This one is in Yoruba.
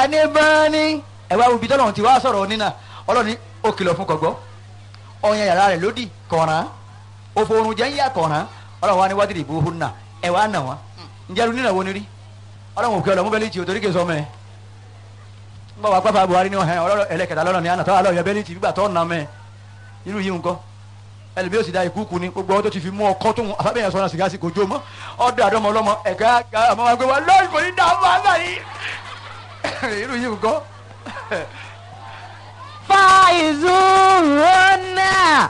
ẹni bá ní ẹ̀wá ibi tọ́lọ́run ti wá sọ̀rọ̀ nínà ọlọ́run ní ó kìlọ̀ fún kọ̀gbọ́ ọ̀yàn yàrá rẹ̀ lódì kọ̀ọ̀ràn òfò oorun jẹ́ ń yà kọ̀ọ̀ràn ọlọ́run wa ní wádìí ìbò hó nà ẹ̀wá nà wọ́n ǹjẹ́ lu nínà wo ni rí ọlọ́run òkè ọlọ́mú bẹ́lí tì ó torí kè sọ mẹ́ ń bọ̀ wá pápá Buhari ní ọ̀hẹ́ ọlọ́run ẹlẹ́kẹ̀dá lọ́rọ̀ ní àná tọ́wọ́ alọ́ yọ bẹ́lí tì gbígbà tọ́ nà mẹ́ irú yìí nǹkan ẹlẹ́bí ó sì da ìkúùkù ni gbogbo ọdún tó ti fi mú ọkọ tó ń afẹ́bẹ̀yẹ sọ́nà sìgá sí kò jó mọ́ ọdún àdọ́mọ ọlọ́mọ ẹ̀ka àmọ́ wa gbé wa lọ́ọ̀rì kò ní dá a máa láyé irú yìí nǹkan fàìzúrúnà